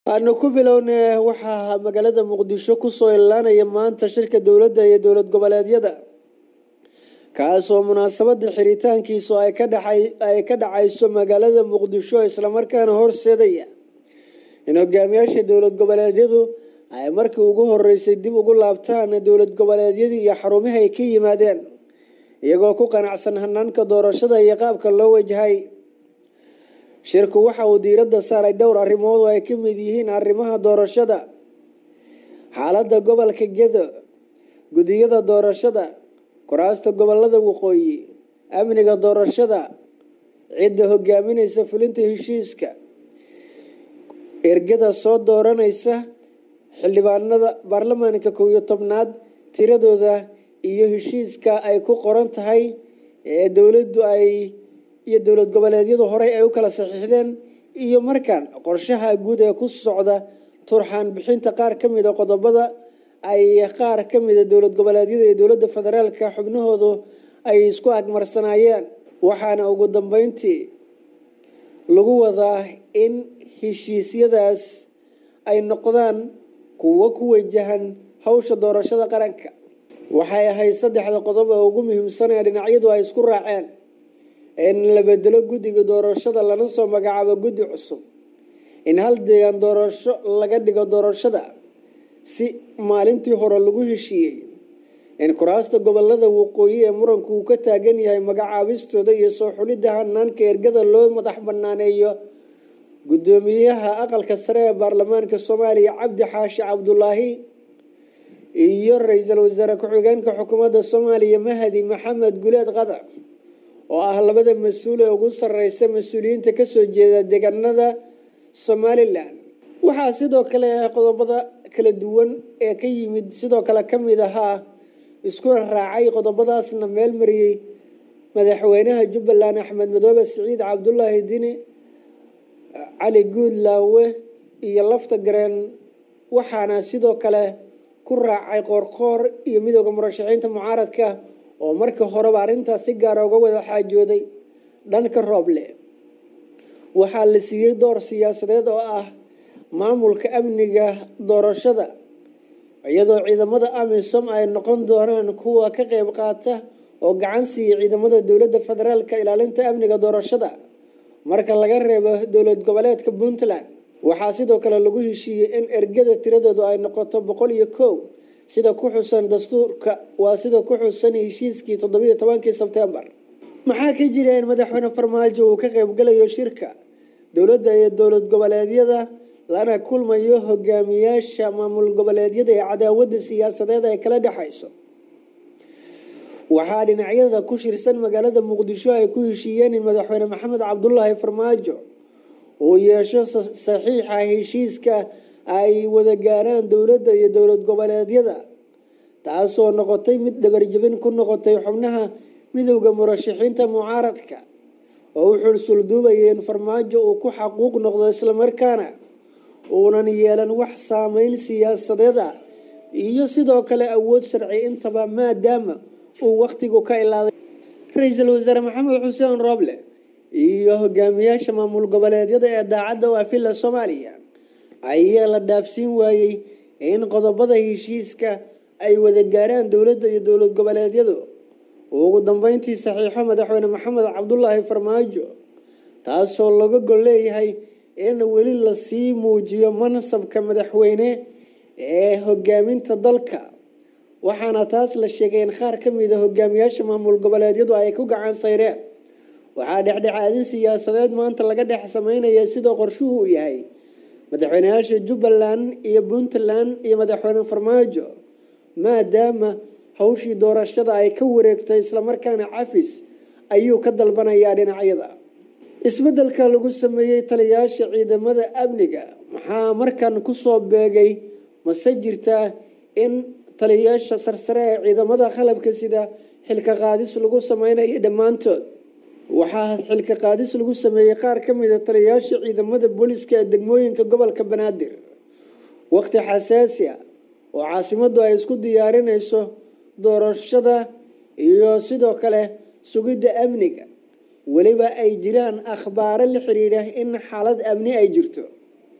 aanu ku bilownay waxaa magaalada muqdisho kusoo ilaanaya maanta shirka dowladda iyo dowlad goboleedyada kaasoo munaasabada xiritaankiisu ay ka dhacayso magaalada muqdisho islamarkaana horseedaya in hogaamiyaasha dowlad goboleedyadu ay markii ugu horeysay dib ugu laabtaan dowlad goboleedyadii iyo xarumihii ay ka yimaadeen iyagoo ku qanacsan hanaanka doorashada iyo qaabka loo wajahay shirku waxa uu diiradda saaray dhowr arrimood oo ay ka mid yihiin arrimaha doorashada xaaladda gobolka gedo gudiyada doorashada kuraasta gobolada waqooyi amniga doorashada cidda hogaamineysa fulinta heshiiska ergada soo dooraneysa xildhibaanada baarlamaanka kow iyo tobnaad tiradooda iyo heshiiska ay ku qoran tahay ee dowladdu ay iyo dowlad goboleedyadu horey ay u kala saxiixdeen iyo markaan qorshaha guud ee ku socda turxaan bixinta qaar ka mida qodobada ay qaar ka mida dowlad goboleedyada iyo dowladda federaalka xubnahoodu ay isku agmarsanaayeen waxaana ugu dambeyntii lagu wadaa in heshiisyadaas ay noqdaan kuwo ku wajahan hawsha doorashada qaranka waxay ahayd saddexda qodob ee ugu muhiimsan ee dhinacyadu ay isku raaceen in la bedelo guddiga doorashada lana soo magacaabo guddi cusub in hal deegaan doorasho laga dhigo doorashada si maalintii hore lagu heshiiyey in kuraasta gobolada waqooyi ee muranku uu ka taagan yahay magacaabistooda iyo soo xulidda hanaanka ergada loo madax banaaneeyo guddoomiyaha aqalka sare ee baarlamaanka soomaaliya cabdi xaashi cabdulaahi iyo ra-iisul wasaare ku-xigeenka xukuumadda soomaaliya mahadi maxamed guleed qadar oo ah labada mas-uul ee ugu sareysa mas-uuliyiinta kasoo jeeda deegaanada somalilan waxaa sidoo kale qodobada kala duwan ee ka yimid sidoo kale kamid ahaa iskuna raacay qodobadaasna meel mariyey madaxweynaha jubbaland axmed madoobe siciid cabdulaahi dini cali guudlaawe iyo lafta gareen waxaana sidoo kale ku raacay qoorqoor iyo midooda murashaxiinta mucaaradka oo markii horeba arrintaas si gaara uga wada xaajooday dhanka rooble waxaa la siiyey door siyaasadeed oo ah maamulka amniga doorashada iyadoo ciidamada amisom ay noqon doonaan kuwa ka qeyb qaata oo gacan siiya ciidamada dowladda federaalka ilaalinta amniga doorashada marka laga reebo dowlad goboleedka puntland waxaa sidoo kale lagu heshiiyey in ergada tiradoodu ay noqoto boqol iyo kow sida ku xusan dastuurka waa sida ku xusan heshiiskii toddobiyo tobankii sebtembar maxaa ka jira in madaxweyne farmaajo uu ka qeybgalayo shirka dowladda iyo dowlad goboleedyada lana kulmayo hogaamiyaasha maamul goboleedyada ee cadaawadda siyaasadeed ay kala dhexayso waxaa dhinacyada ku shirsan magaalada muqdisho ay ku heshiiyeen in madaxweyne maxamed cabdulaahi farmaajo uu yeesho saxiixa heshiiska ay wada gaaraan dowladda iyo dowlad goboleedyada taasoo noqotay mid dhabarjabin ku noqotay xubnaha midowda murashaxiinta mucaaradka oo u xulsulduubayay in farmaajo uu ku xaquuq noqdo islamarkaana uunan yeelan wax saameyn siyaasadeed ah iyo sidoo kale awood sharci intaba maadaama uu wakhtigu ka ilaaday ra-iisul wasaare maxamed xuseen rooble iyo hogaamiyaasha maamul goboleedyada ee daacadda u afila soomaaliya ayaa la dhaafsiin waayey in qodobada heshiiska ay wada gaaraan dowladda iyo dowlad goboleedyadu ugu dambeyntii saxiixo madaxweyne maxamed cabdulaahi farmaajo taasoo laga gol leeyahay in weli lasii muujiyo mansabka madaxweyne ee hogaaminta dalka waxaana taas la sheegay in qaar ka mida hogaamiyaasha maamul goboleedyadu ay ku gacan sayreen waxaa dhexdhexaadin siyaasadeed maanta laga dhex sameynaya sidoo qorshuhu uu yahay madaxweyneyaasha jubbaland iyo puntland iyo madaxweyne farmaajo maadaama hawshii doorashada ay ka wareegtay islamarkaana cafis ayuu ka dalbanayaa dhinacyada isbedelka lagu sameeyey taliyayaasha ciidamada amniga maxaa markan kusoo beegay mase jirtaa in taliyayaasha sarsare ee ciidamada qalabka sida xilka qaadis lagu sameynayo dhammaantood waxaa xilka qaadis lagu sameeyey qaar ka mida taliyayaasha ciidamada booliska ee degmooyinka gobolka banaadir waqti xasaasi ah oo caasimadu ay isku diyaarinayso doorashada iyo sidoo kale sugidda amniga weliba ay jiraan akhbaaro la xiriidha in xaalad amni ay jirto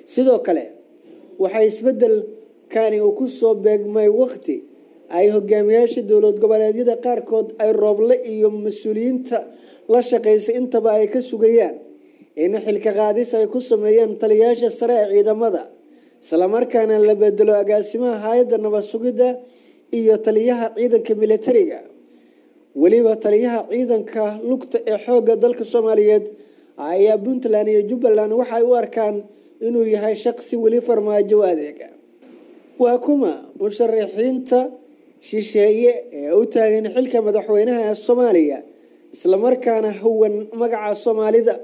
sidoo kale waxaa isbeddelkani uu ku soo beegmay waqti ay hogaamiyaasha dowlad goboleedyada qaarkood ay rooble iyo mas-uuliyiinta la shaqaysay intaba ay ka sugayaan in xilka qaadis ay ku sameeyaan taliyayaasha sare ee ciidamada islamarkaana la bedelo agaasimaha hay-adda nabad sugidda iyo taliyaha ciidanka militariga weliba taliyaha ciidanka lugta ee xoogga dalka soomaaliyeed ayaa puntland iyo jubbaland waxay u arkaan inuu yahay shaqsi weli farmaajo u adeega waa kuma musharaxiinta shisheeye ee u taagan xilka madaxweynaha ee soomaaliya islamarkaana huwan magaca soomaalida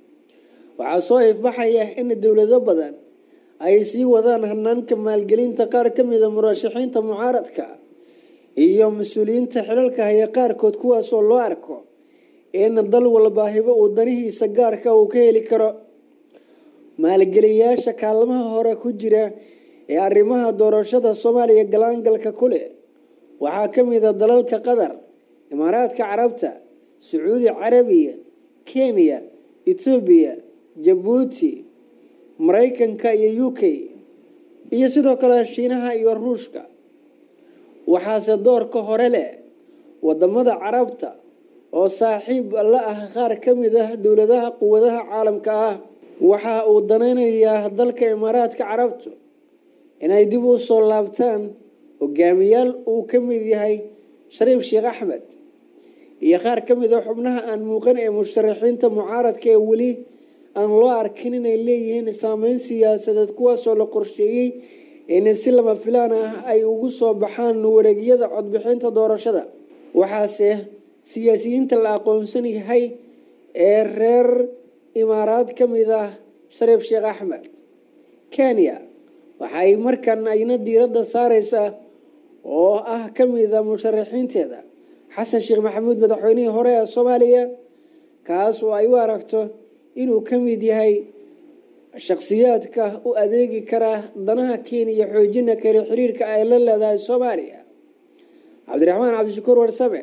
waxaa soo ifbaxaya in dowlado badan ay sii wadaan hanaanka maalgelinta qaar ka mida murashaxiinta mucaaradka iyo mas-uuliyiinta xilalka haya qaarkood kuwaasoo loo arko in dal walbaahibo uu danihiisa gaarka uu ka heli karo maalgeliyaasha kaalmaha hore ku jira ee arrimaha doorashada soomaaliya galaangalka ku leh waxaa ka mida dalalka qatar imaaraadka carabta sacuudi carabiya kenya etoobiya jabuuti maraykanka iyo u k iyo sidoo kale shiinaha iyo ruushka waxaase doorka hore leh wadamada carabta oo saaxiib la ah qaar ka mid ah dowladaha quwadaha caalamka ah waxa uu danaynayaa dalka imaaraadka carabtu inay dib u soo laabtaan hogaamiyaal uu ka mid yahay shariif sheekh axmed iyo qaar ka mid a xubnaha aan muuqan ee musharaxiinta mucaaradka ee weli aan loo arkin inay leeyihiin saameyn siyaasadeed kuwaasoo la qorsheeyey in si lama filaan ah ay ugu soo baxaan wareegyada codbixinta doorashada waxaase siyaasiyiinta la aqoonsan yahay ee reer imaaraad ka mid ah shariif sheekh axmed kenya waxay markan ayna diiradda saareysaa oo ah ka mida musharaxiinteeda xasan sheekh maxamuud madaxweynihii hore ee soomaaliya kaas oo ay u aragto inuu ka mid yahay shakhsiyaadka u adeegi kara danaha kenya xoojina kale xiriirka ay la leedahay soomaaliya cabdiraxmaan cabdishakuur warsame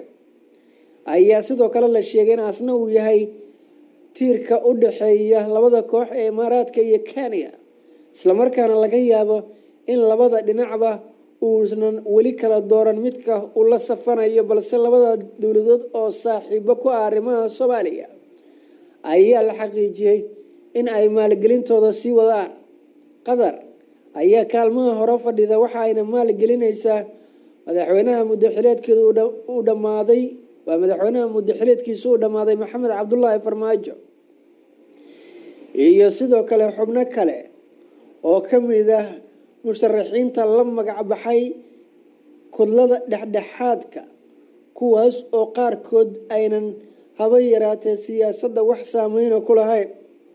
ayaa sidoo kale la sheegay in asna uu yahay tiirka u dhexeeya labada koox ee imaaraadka iyo kenya islamarkaana laga yaabo in labada dhinacba uusan weli kala dooran midka uu la safanayo balse labada dowladood oo saaxiibo ku ah arrimaha soomaaliya ayaa la xaqiijiyey in ay maalgelintooda sii wadaan qatar ayaa kaalmaha hore fadhida waxa ayna maalgelinaysaa madaxweynaha muddaxileedkeedu uu dhammaaday waa madaxweynaha muddaxileedkiisu uu dhammaaday maxamed cabdulaahi farmaajo iyo sidoo kale xubno kale oo ka mid ah musharaxiinta la magac baxay kudlada dhexdhexaadka kuwaas oo qaarkood aynan haba yaraatee siyaasadda wax saameyna ku lahayn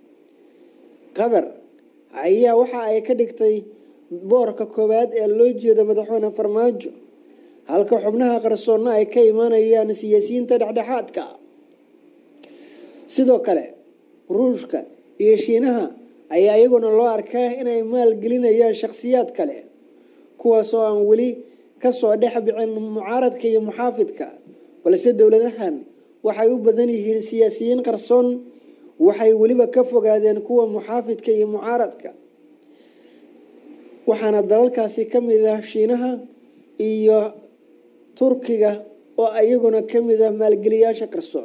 qatar ayaa waxa ay ka dhigtay boorka koowaad ee loo jeeda madaxweyne farmaajo halka xubnaha qarsoonna ay ka imaanayaan siyaasiyiinta dhexdhexaadka sidoo kale ruushka iyo shiinaha ayaa iyaguna loo arkaa inay maalgelinayaan shakhsiyaad kale kuwaas oo aan weli kasoo dhex bixin mucaaradka iyo muxaafidka balse dowladahan waxay u badan yihiin siyaasiyiin qarsoon waxay weliba ka fogaadeen kuwa muxaafidka iyo mucaaradka waxaana dalalkaasi ka mid ah shiinaha iyo turkiga oo iyaguna ka mid ah maalgeliyaasha qarsoon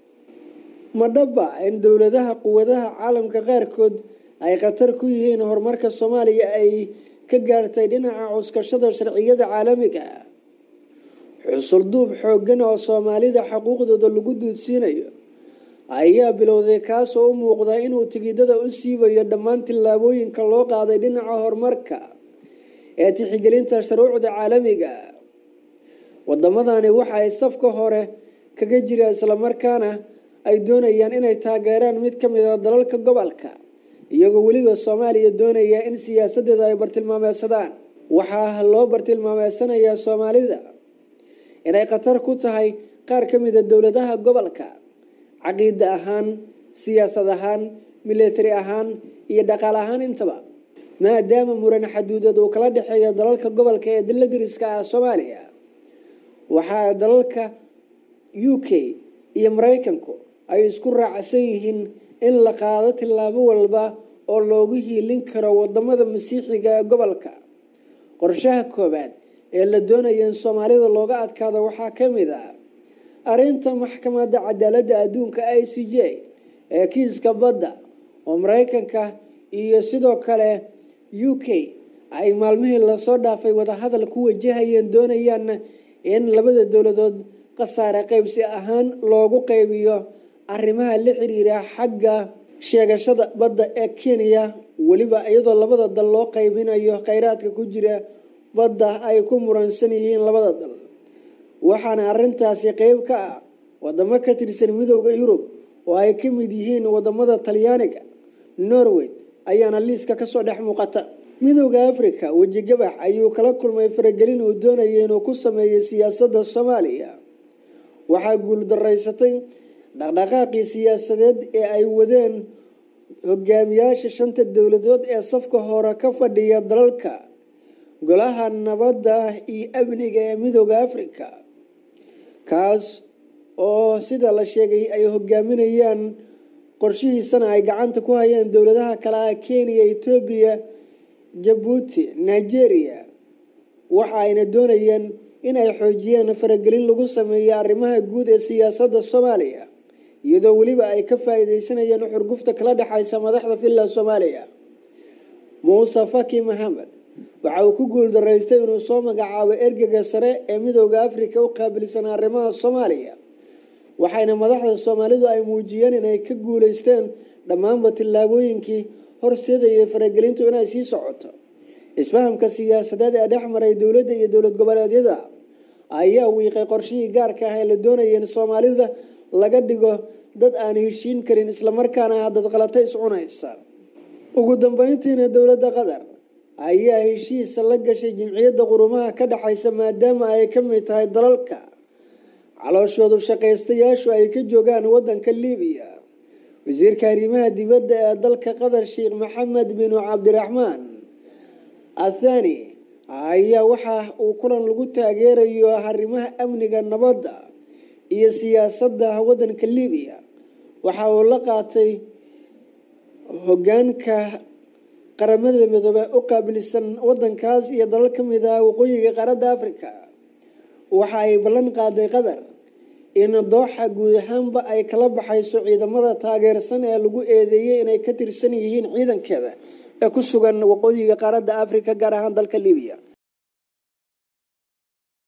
ma dhaba in dowladaha quwadaha caalamka qaarkood ay khatar ku yihiin horumarka soomaaliya ay ka gaartay dhinaca cuskashada sharciyada caalamiga ah xusulduub xooggan oo soomaalida xuquuqdooda lagu duudsiinayo ayaa bilowday kaasoo u muuqda inuu tigidada u siibayo dhammaan tillaabooyinka loo qaaday dhinaca horumarka ee tixigelinta shuruucda caalamiga wadamadani waxa ay safka hore kaga jira islamarkaana ay doonayaan inay taageeraan mid ka mid a dalalka gobolka iyagoo weliba soomaaliya doonaya in siyaasadeeda ay bartilmaameysadaan waxaa loo bartilmaameysanayaa soomaalida inay khatar ku tahay qaar ka mid a dowladaha gobolka caqiida ahaan siyaasad ahaan militari ahaan iyo dhaqaal ahaan intaba maadaama muran xaduudad uu kala dhexeeya dalalka gobolka ee dila dariska ah soomaaliya waxaa dalalka u k iyo maraykanku ay isku raacsan yihiin in la qaado tillaabo walba oo loogu hiilin karo wadamada masiixiga ee gobolka qorshaha koowaad ee la doonaya in soomaalida looga adkaado waxaa ka mid ah arrinta maxkamadda cadaaladda adduunka i c j ee kiiska badda oo mareykanka iyo sidoo kale u k ay maalmihii lasoo dhaafay wadahadal ku wajahayeen doonayaan in labada dowladood khasaare qaybsi ahaan loogu qaybiyo arrimaha la xiriira xagga sheegashada badda ee kenya weliba iyadoo labada dal loo qaybinayo kheyraadka ku jira badda ay ku muransan yihiin labada dal waxaana arintaasi qeyb ka ah wadamo ka tirsan midooda yurub oo ay ka mid yihiin wadamada talyaaniga norway ayaana liiska kasoo dhex muuqata midooda africa wejigabax ayuu kala kulmay faragelin uu doonaya inuu ku sameeyay siyaasadda soomaaliya waxaa guuldaraysatay dhaqdhaqaaqii siyaasadeed ee ay wadeen hogaamiyaasha shanta dowladood ee safka hore ka fadhiya dalalka golaha nabadda iyo amniga ee midooda africa kaas oo sida la sheegay ay hogaaminayaan qorshihiisana ay gacanta ku hayaan dowladaha kale ah kenya etoobiya jabuuti nigeria waxa ayna doonayeen in ay xoojiyaan faragelin lagu sameeyo arrimaha guud ee siyaasadda soomaaliya iyadoo weliba ay ka faa-iideysanayeen xurgufta kala dhexaysa madaxda villa soomaaliya muuse faki maxamed waxa uu ku guuldaraystay inuu soo magacaabo ergega sare ee midooda africa u qaabilsan arrimaha soomaaliya waxayna madaxda soomaalidu ay muujiyeen inay ka guuleysteen dhammaanba tillaabooyinkii horseedaya faragelintu inay sii socoto isfahamka siyaasadeed ee dhex maray dowladda iyo dowlad goboleedyada ayaa wiiqay qorshihii gaarka ah ee la doonaya in soomaalida laga dhigo dad aan heshiin karin islamarkaana ah dad qalata iscunaysa ugu dambeyntiina dowladda qatar ayaa heshiis la gashay jimciyadda qurumaha ka dhexaysa maadaama ay ka mid tahay dalalka calooshoodu shaqaystayaashu ay ka joogaan wadanka libiya wasiirka arrimaha dibadda ee dalka qatar sheekh maxamed binu cabdiraxmaan athani ayaa waxa uu kulan lagu taageerayo arrimaha amniga nabadda iyo siyaasadda wadanka libiya waxa uu la qaatay hogaanka qaramada midoobe u qaabilsan wadankaas iyo dalal ka mid ah waqooyiga qaaradda africa waxa ay ballan qaaday qatar in dooxa guud ahaanba ay kala baxayso ciidamada taageersan ee lagu eedeeyey inay ka tirsan yihiin ciidankeeda ee ku sugan waqooyiga qaaradda africa gaar ahaan dalka libiya